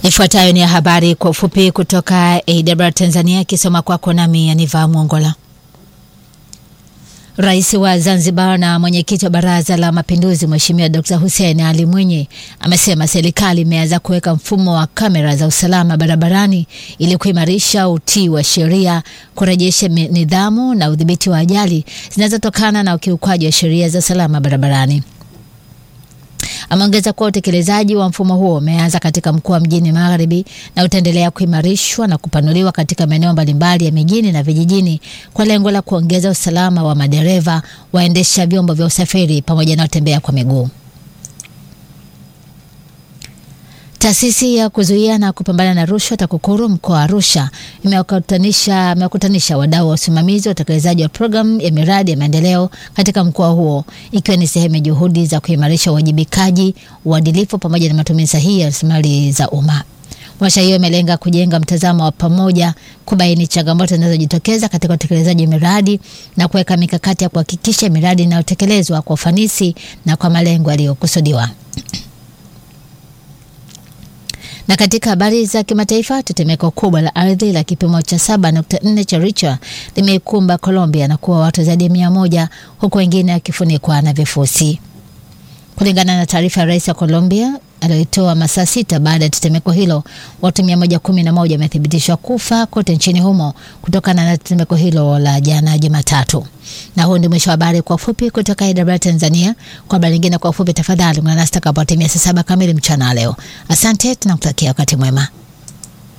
Ifuatayo ni habari kwa ufupi kutoka AWR Tanzania, ikisoma kwako nami Aniva Mwongola. Rais wa Zanzibar na mwenyekiti wa Baraza la Mapinduzi Mheshimiwa Dr. Hussein Ali Mwinyi amesema serikali imeanza kuweka mfumo wa kamera za usalama barabarani ili kuimarisha utii wa sheria, kurejesha nidhamu na udhibiti wa ajali zinazotokana na ukiukwaji wa sheria za usalama barabarani. Ameongeza kuwa utekelezaji wa mfumo huo umeanza katika mkoa wa Mjini Magharibi na utaendelea kuimarishwa na kupanuliwa katika maeneo mbalimbali ya mijini na vijijini kwa lengo la kuongeza usalama wa madereva, waendesha vyombo vya usafiri pamoja na watembea kwa miguu. Taasisi ya kuzuia na kupambana na rushwa TAKUKURU mkoa wa Arusha imewakutanisha imewakutanisha wadau wa usimamizi wa utekelezaji wa programu ya miradi ya maendeleo katika mkoa huo ikiwa ni sehemu ya juhudi za kuimarisha uwajibikaji, uadilifu pamoja na matumizi sahihi ya rasilimali za umma. Warsha hiyo imelenga kujenga mtazamo wa pamoja, kubaini changamoto zinazojitokeza katika utekelezaji wa miradi na kuweka mikakati ya kuhakikisha miradi inayotekelezwa kwa ufanisi na kwa malengo yaliyokusudiwa. Na katika habari za kimataifa, tetemeko kubwa la ardhi la kipimo cha 7.4 cha Richter limeikumba Colombia na kuwa watu zaidi ya mia moja huku wengine wakifunikwa na vifusi, kulingana na taarifa ya rais wa Colombia aliyoitoa masaa sita baada ya tetemeko hilo. Watu 111 wamethibitishwa kufa kote nchini humo kutokana na tetemeko hilo la jana Jumatatu. Na huu ndio mwisho wa habari kwa ufupi kutoka AWR Tanzania. Kwa habari nyingine kwa ufupi, tafadhali ungana nasi takapotimia saa saba kamili mchana leo. Asante, tunakutakia wakati mwema.